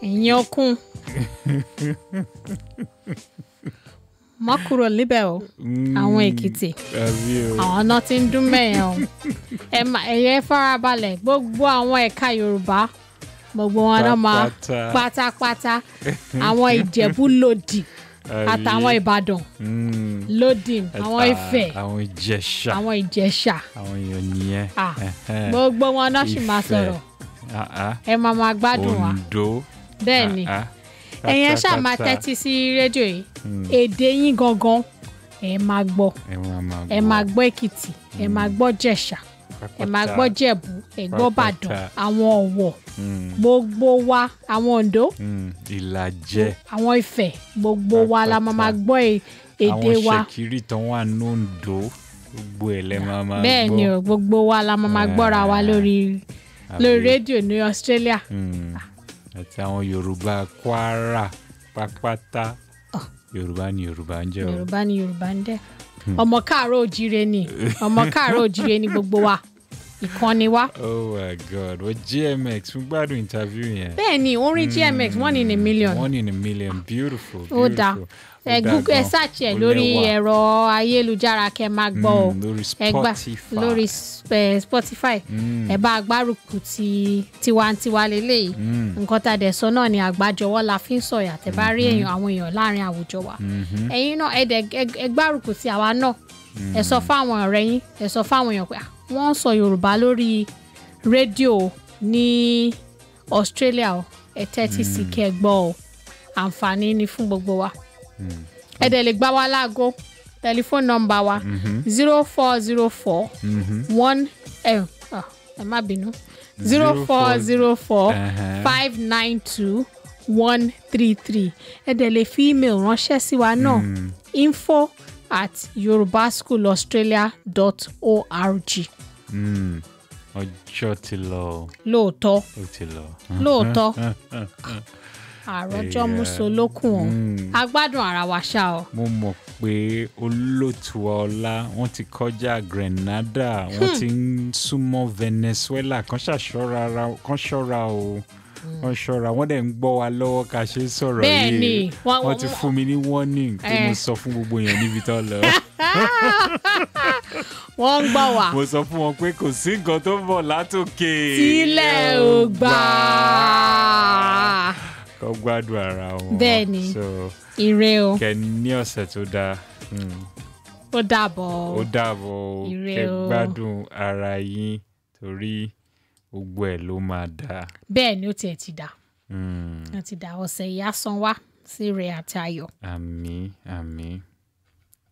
ìyẹn okun mọ́ kúrò níbẹ̀ o àwọn èkìtì àbí o àwọn náà ti ń dún mẹ́yẹn o ẹ má ẹ̀yẹ farabalẹ̀ gbogbo àwọn ẹ̀ka yorùbá gbogbo wọn náà máa Pátápátá. pátápátá àwọn ìjẹ̀bú lòdì Àbí? àtàwọn ìbàdàn Mm. lòdì àwọn Ah, ifẹ̀ àwọn ìjẹ̀ṣà àwọn ìjẹ̀ṣà àwọn èèyàn nìyẹn Ah, Ẹhẹ́. gbogbo wọn náà sì máa Ifẹ̀. sọ̀rọ̀ Ah, ah. ẹ máa máa gbádùn wa Oǹdó bẹ́ẹ̀ ni Ah, ah. ẹ̀yin ẹ ṣáà máa Pátápátá. tẹ́tí sí rédíò yìí èdè yín gangan ẹ máa gbọ́ ẹ máa máa ẹ máa gbọ́ èkìtì ẹ máa gbọ́ jẹ̀ṣà ẹ máa gbọ́ jẹ̀bú ẹ gbọ́ bàdàn Pátápátá. àwọn ọ̀wọ̀ Mm, gbogbo wa àwọn oǹdó mm. ìlàjẹ àwọn ifẹ̀ gbogbo wa la máa máa gbọ́ e- èdè àwọn wa ṣèkìrì tán wà nóńdó gbogbo ẹ lẹ máa máa bẹ́ẹ̀ ni o gbogbo wa la máa máa gbọ́ra wa lórí lórí rédíò ní Australia Mm. àti àwọn yorùbá kwara pápátá yorùbá ni yorùbá ń jẹ́ o yorùbá ni yorùbá ń dẹ́ ọmọ káàárọ̀ òjíire ni ọmọ káàárọ̀ òjíire ni gbogbo wa ìkànnì wa oh my god wọ́n gmx fún gbádùn interview yẹn bẹ́ẹ̀ ni orin GMX one in a million one in a million beautiful ó dáa beautiful. ẹ Ó dáa google ẹ gan. search ẹ Ó lórí lẹ́wà. ẹ̀rọ ayélujára kẹ́ máa gbọ́ o Mm, lórí ẹ gbà Spotify. lórí s- eh, Spotify ẹ bá agbárùkù ti tiwantiwa lélẹ́yìí nǹkan tá a dẹ̀ sọ náà ni àgbájọwọ́ la fi ń sọ̀yà tẹ́ bá rí èèyàn àwọn èèyàn láàrin àwùjọ wa ẹ̀yin náà ẹ dẹ̀ ẹ- ẹ gbárùkù ti àwa náà ẹ sọ fáwọn ọ̀rẹ́ yín ẹ sọ fáwọn èèyàn pé "Ah, wọ́n ń sọ Yorùbá lórí rédíò ní Australia o ẹ tẹ́tí sí kẹ́ ẹ gbọ́ o àǹfààní ni fún gbogbo wa ẹ dẹ̀ lè gbá wa láago tẹlifóònù nọ́mbà wa zero four zero four one ẹ ah, ẹ má bínú zero four zero four Uh-huh. five nine two one three three ẹ dẹ̀ lè fi email ránṣẹ́ sí wa náà info at yorubaschoolaustralia.org Mm. ọjọ́ ti lọ o, lóòótọ́ ó ti lọ. lóòótọ́ àròjọ musolókun o Mm. a gbádùn ara wa ṣá o mo mọ̀ pé olóòtú ọlá wọ́n ti kọjá Grenada wọ́n ti ń súnmọ́ Venezuela kan ṣàṣọ́ra ara- kan ṣọ́ra o wọ́n ṣọ́ra wọ́n dẹ̀ ń gbọ́ wa lọ́wọ́ ká ṣe ń sọ̀rọ̀ Bẹ́ẹ̀ ni, yìí wọ́n- wọ́n ti fún mi ní warning tí mo Eh. sọ fún gbogbo èèyàn níbi tó lọ wọ́n ń gbọ́ wa mo sọ fún wọn pé kò sí nǹkan tó ń bọ̀ látòkè sílẹ̀ ò gbà kó gbádùn ara wọn Bẹ́ẹ̀ ni. so ire o kẹ́ ní ọ̀sẹ̀ tó dáa. Mm. ó dàbọ̀ ó dàbọ̀ o Ire kẹ́ o. gbádùn ara yín torí gbogbo ẹ̀ ló máa dáa. bẹ́ẹ̀ ni ó tiẹ̀ ti dà Mm. ó ti dà ọ̀sẹ̀ yìí á san wá sí rẹ̀ àti ayọ̀ àmín àmín